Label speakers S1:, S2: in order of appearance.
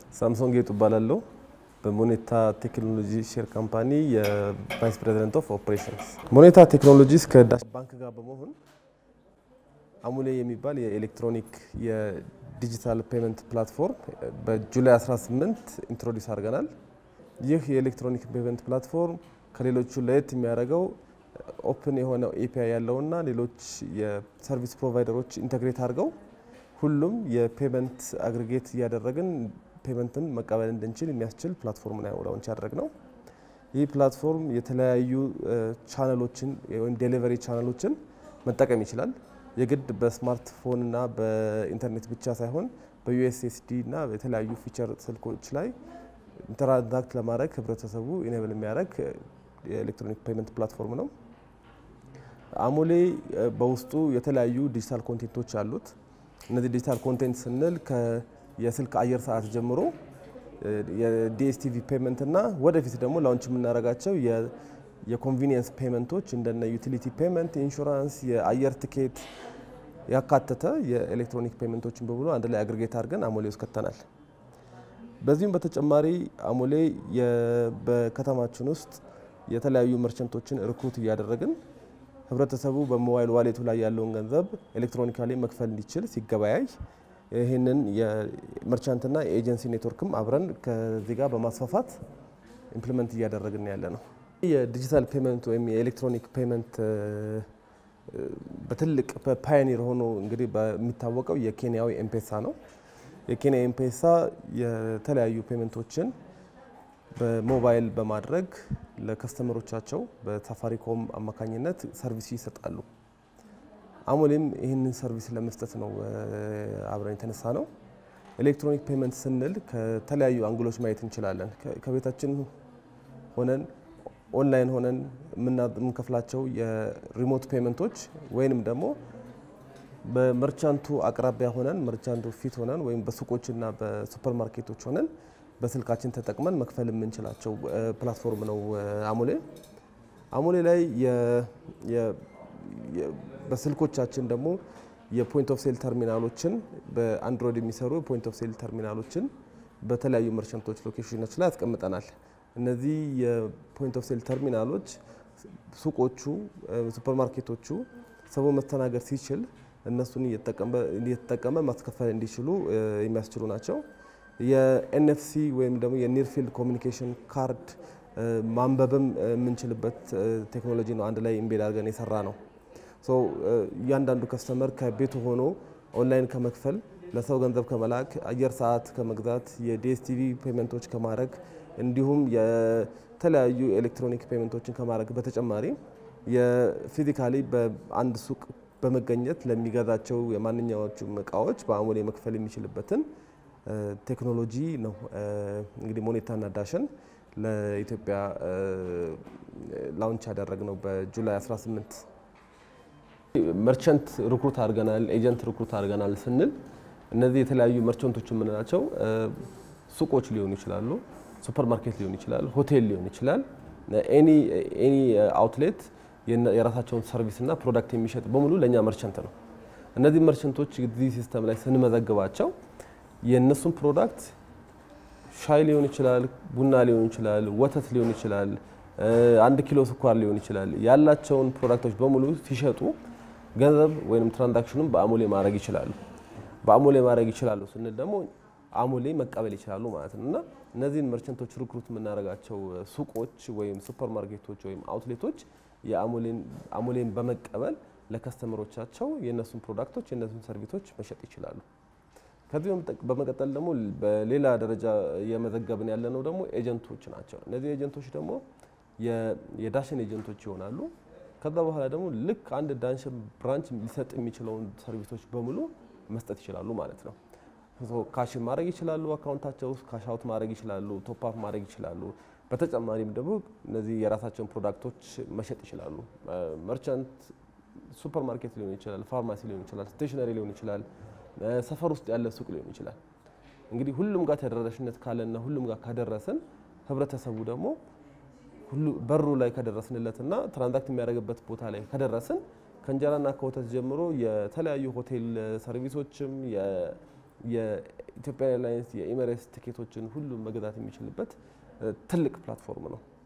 S1: ሳምሶን ጌጡ እባላለሁ። በሞኔታ ቴክኖሎጂ ሼር ካምፓኒ የቫይስ ፕሬዚደንት ኦፍ ኦፕሬሽንስ። ሞኔታ ቴክኖሎጂስ ከዳሽ ባንክ ጋር በመሆን አሙሌ የሚባል የኤሌክትሮኒክ የዲጂታል ፔመንት ፕላትፎርም በጁላይ 18 ኢንትሮዲውስ አድርገናል። ይህ የኤሌክትሮኒክ ፔመንት ፕላትፎርም ከሌሎቹ ለየት የሚያደርገው ኦፕን የሆነ ኤፒአይ ያለውና ሌሎች የሰርቪስ ፕሮቫይደሮች ኢንተግሬት አድርገው ሁሉም የፔመንት አግሪጌት እያደረግን ፔመንትን መቀበል እንድንችል የሚያስችል ፕላትፎርም ነው ላውንች ያደረግነው። ይህ ፕላትፎርም የተለያዩ ቻነሎችን ወይም ዴሊቨሪ ቻነሎችን መጠቀም ይችላል። የግድ በስማርትፎን እና በኢንተርኔት ብቻ ሳይሆን በዩኤስኤስዲ እና የተለያዩ ፊቸር ስልኮች ላይ ኢንተራክት ለማድረግ ህብረተሰቡ ኢኔብል የሚያደርግ የኤሌክትሮኒክ ፔመንት ፕላትፎርም ነው። አሙሌ በውስጡ የተለያዩ ዲጂታል ኮንቴንቶች አሉት። እነዚህ ዲጂታል ኮንቴንት ስንል የስልክ አየር ሰዓት ጀምሮ የዲኤስቲቪ ፔመንት እና ወደፊት ደግሞ ላውንች የምናደርጋቸው የኮንቪኒየንስ ፔመንቶች እንደነ ዩቲሊቲ ፔመንት፣ ኢንሹራንስ፣ የአየር ትኬት ያካተተ የኤሌክትሮኒክ ፔመንቶችን በሙሉ አንድ ላይ አግሪጌት አድርገን አሞሌ ውስጥ ከተናል። በዚሁም በተጨማሪ አሞሌ በከተማችን ውስጥ የተለያዩ መርቸንቶችን ሪክሩት እያደረግን ህብረተሰቡ በሞባይል ዋሌቱ ላይ ያለውን ገንዘብ ኤሌክትሮኒካሊ መክፈል እንዲችል ሲገበያይ ይህንን የመርቻንትና የኤጀንሲ ኔትወርክም አብረን ከዚህ ጋር በማስፋፋት ኢምፕሊመንት እያደረግን ያለ ነው። የዲጂታል ፔመንት ወይም የኤሌክትሮኒክ ፔመንት በትልቅ ፓዮኒር ሆኖ እንግዲህ በሚታወቀው የኬንያዊ ኤምፔሳ ነው። የኬንያ ኤምፔሳ የተለያዩ ፔመንቶችን በሞባይል በማድረግ ለከስተመሮቻቸው በሳፋሪኮም አማካኝነት ሰርቪስ ይሰጣሉ። አሞሌም ይህንን ሰርቪስ ለመስጠት ነው አብረን የተነሳ ነው። ኤሌክትሮኒክ ፔመንት ስንል ከተለያዩ አንግሎች ማየት እንችላለን። ከቤታችን ሆነን ኦንላይን ሆነን የምንከፍላቸው የሪሞት ፔመንቶች ወይንም ደግሞ በመርቻንቱ አቅራቢያ ሆነን መርቻንቱ ፊት ሆነን ወይም በሱቆችና በሱፐር ማርኬቶች ሆነን በስልካችን ተጠቅመን መክፈል የምንችላቸው ፕላትፎርም ነው አሞሌ። አሞሌ ላይ በስልኮቻችን ደግሞ የፖይንት ኦፍ ሴል ተርሚናሎችን በአንድሮይድ የሚሰሩ ፖይንት ኦፍ ሴል ተርሚናሎችን በተለያዩ መርቸንቶች ሎኬሽኖች ላይ ያስቀምጠናል። እነዚህ የፖይንት ኦፍ ሴል ተርሚናሎች ሱቆቹ፣ ሱፐርማርኬቶቹ ሰው መስተናገድ ሲችል እነሱን እየተጠቀመ ማስከፈል እንዲችሉ የሚያስችሉ ናቸው። የኤንኤፍሲ ወይም ደግሞ የኒር ፊልድ ኮሚኒኬሽን ካርድ ማንበብም የምንችልበት ቴክኖሎጂ ነው። አንድ ላይ ኢምቤድ አድርገን የሰራ ነው። እያንዳንዱ ከስተመር ከቤቱ ሆኖ ኦንላይን ከመክፈል ለሰው ገንዘብ ከመላክ አየር ሰዓት ከመግዛት የዲኤስቲቪ ፔመንቶች ከማድረግ እንዲሁም የተለያዩ ኤሌክትሮኒክ ፔመንቶችን ከማድረግ በተጨማሪ የፊዚካሊ በአንድ ሱቅ በመገኘት ለሚገዛቸው የማንኛዎቹም እቃዎች በአሞሌ መክፈል የሚችልበትን ቴክኖሎጂ ነው እንግዲህ ሞኔታና ዳሽን ለኢትዮጵያ ላውንች ያደረግነው በጁላይ 18 መርቸንት ሪክሩት አድርገናል፣ ኤጀንት ሪክሩት አድርገናል ስንል እነዚህ የተለያዩ መርቸንቶች የምንላቸው ሱቆች ሊሆኑ ይችላሉ፣ ሱፐር ማርኬት ሊሆን ይችላል፣ ሆቴል ሊሆን ይችላል። ኤኒ አውትሌት የራሳቸውን ሰርቪስና ፕሮዳክት የሚሸጥ በሙሉ ለእኛ መርቸንት ነው። እነዚህ መርቸንቶች እዚህ ሲስተም ላይ ስንመዘግባቸው የእነሱን ፕሮዳክት ሻይ ሊሆን ይችላል፣ ቡና ሊሆን ይችላል፣ ወተት ሊሆን ይችላል፣ አንድ ኪሎ ስኳር ሊሆን ይችላል። ያላቸውን ፕሮዳክቶች በሙሉ ሲሸጡ ገንዘብ ወይም ትራንዛክሽኑን በአሞሌ ማድረግ ይችላሉ። በአሞሌ ማድረግ ይችላሉ ስንል ደግሞ አሞሌ መቀበል ይችላሉ ማለት ነው እና እነዚህን መርቸንቶች ሪክሩት የምናደርጋቸው ሱቆች ወይም ሱፐር ማርኬቶች ወይም አውትሌቶች የአሞሌን በመቀበል ለከስተመሮቻቸው የእነሱን ፕሮዳክቶች የእነሱን ሰርቪሶች መሸጥ ይችላሉ። ከዚህ በመቀጠል ደግሞ በሌላ ደረጃ እየመዘገብን ያለነው ደግሞ ኤጀንቶች ናቸው። እነዚህ ኤጀንቶች ደግሞ የዳሽን ኤጀንቶች ይሆናሉ። ከዛ በኋላ ደግሞ ልክ አንድ ዳሽን ብራንች ሊሰጥ የሚችለውን ሰርቪሶች በሙሉ መስጠት ይችላሉ ማለት ነው። ካሽን ማድረግ ይችላሉ፣ አካውንታቸው ውስጥ ካሽ አውት ማድረግ ይችላሉ፣ ቶፕ አፕ ማድረግ ይችላሉ። በተጨማሪም ደግሞ እነዚህ የራሳቸውን ፕሮዳክቶች መሸጥ ይችላሉ። መርቻንት ሱፐር ማርኬት ሊሆን ይችላል፣ ፋርማሲ ሊሆን ይችላል፣ ስቴሽነሪ ሊሆን ይችላል፣ ሰፈር ውስጥ ያለ ሱቅ ሊሆን ይችላል። እንግዲህ ሁሉም ጋር ተደራሽነት ካለና ሁሉም ጋር ካደረስን ህብረተሰቡ ደግሞ በሩ ላይ ከደረስንለትና ትራንዛክት የሚያደርግበት ቦታ ላይ ከደረስን ከእንጀራና ከወተት ጀምሮ የተለያዩ ሆቴል ሰርቪሶችም የኢትዮጵያ ኤርላይንስ የኤሚሬትስ ትኬቶችን ሁሉም መግዛት የሚችልበት ትልቅ ፕላትፎርም ነው።